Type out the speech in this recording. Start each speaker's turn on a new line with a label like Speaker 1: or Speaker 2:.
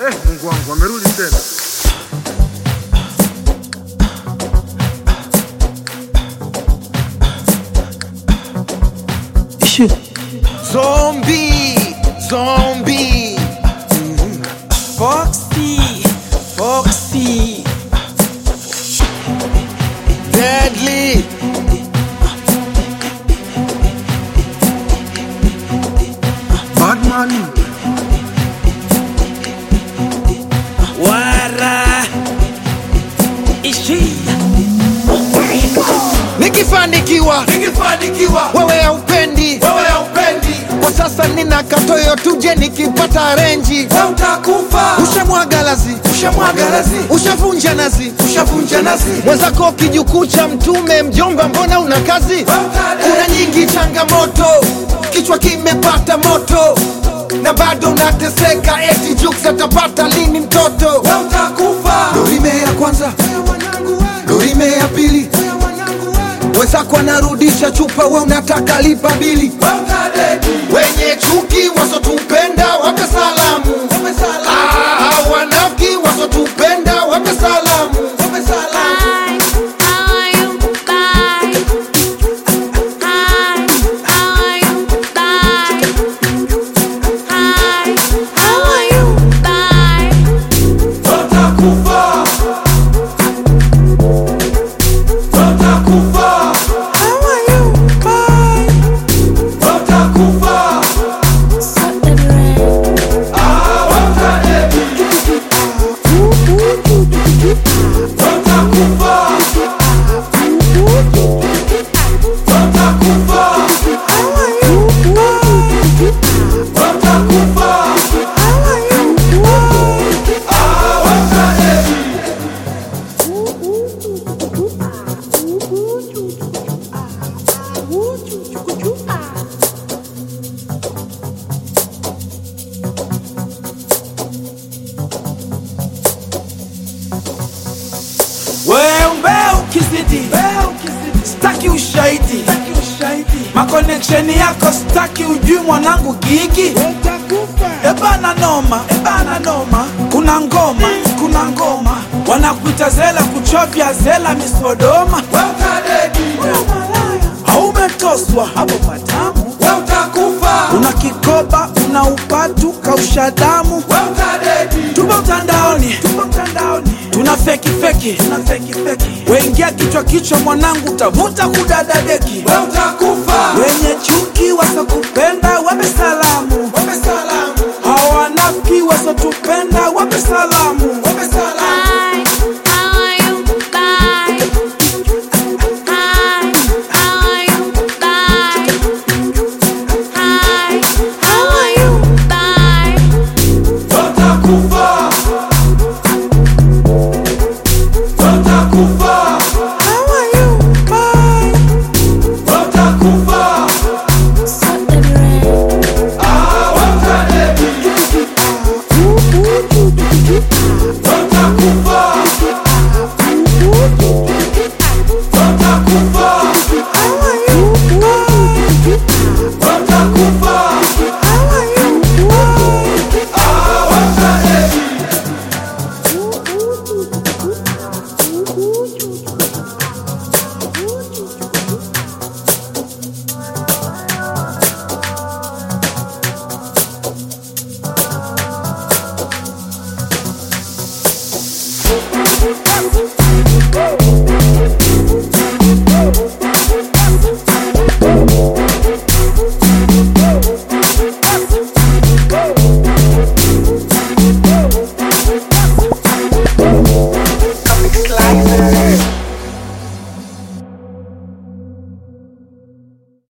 Speaker 1: Eh, Mungu wangu amerudi tena.
Speaker 2: Zombie, zombie. Foxy, Foxy. Deadly.
Speaker 1: Batman.
Speaker 2: Wara. Ishi. Nikifanikiwa,
Speaker 3: Nikifanikiwa
Speaker 2: wewe haupendi.
Speaker 3: wewe haupendi,
Speaker 2: Kwa sasa nina katoyo tuje nikipata renji.
Speaker 3: wewe utakufa.
Speaker 2: Ushamwaga lazi,
Speaker 3: Ushamwaga lazi,
Speaker 2: ushavunja nazi.
Speaker 3: ushavunja nazi,
Speaker 2: mwenzako kijukuu cha mtume mjomba mbona una kazi
Speaker 3: wewe utadedi.
Speaker 2: kuna nyingi changamoto kichwa kimepata moto na bado unateseka eti juks atapata lini mtoto
Speaker 3: wewe utakufa.
Speaker 2: dorime ya kwanza dorime ya pili wenzako anarudisha chupa we unataka lipa bili
Speaker 3: Wewe utadedi.
Speaker 2: wenye chuki wasotupenda wape salamu Ah, wanafiki wasotupenda wape salamu wape salamu
Speaker 4: Bye. How are you? Bye. Hi. How are you? Bye. Hi. How are you? Bye.
Speaker 3: Wewe utakufa. Wewe utakufa. Wewe utakufa.
Speaker 4: Suck the bread.
Speaker 3: Ah, wewe utadedi. Wewe utakufa. Wewe utakufa. Wewe utakufa. Ah, wewe utadedi.
Speaker 5: Wewe ukizidi staki ushahidi makoneksheni yako staki ujui mwanangu gigi ebana noma ebana noma kuna ngoma kuna ngoma wanakuita zela kuchovya zela misodoma
Speaker 3: Wewe utadedi.
Speaker 5: haumetoswa hapo patamu
Speaker 3: Wewe utakufa.
Speaker 5: una kikoba una upatu kausha damu
Speaker 3: Wewe utadedi.
Speaker 5: tupo mtandaoni tupo mtandaoni tuna feki feki tuna feki feki wengia kichwa kichwa mwanangu utavuta kudadadeki
Speaker 3: Wewe utakufa.
Speaker 5: wenye chuki wasokupenda wape salamu
Speaker 3: Wape salamu.
Speaker 5: hawanafiki wasotupenda wape salamu
Speaker 3: Wape salamu.
Speaker 4: Bye. How are you? Bye. Hi. How are you? Bye. Hi. How are you? Bye.
Speaker 3: Wewe utakufa. Wewe utakufa. Wewe utakufa.
Speaker 4: Suck the bread.
Speaker 3: Ah, wewe utadedi. Wewe utakufa. Wewe utakufa. Wewe utakufa. Ah, wewe utadedi.
Speaker 4: Woo!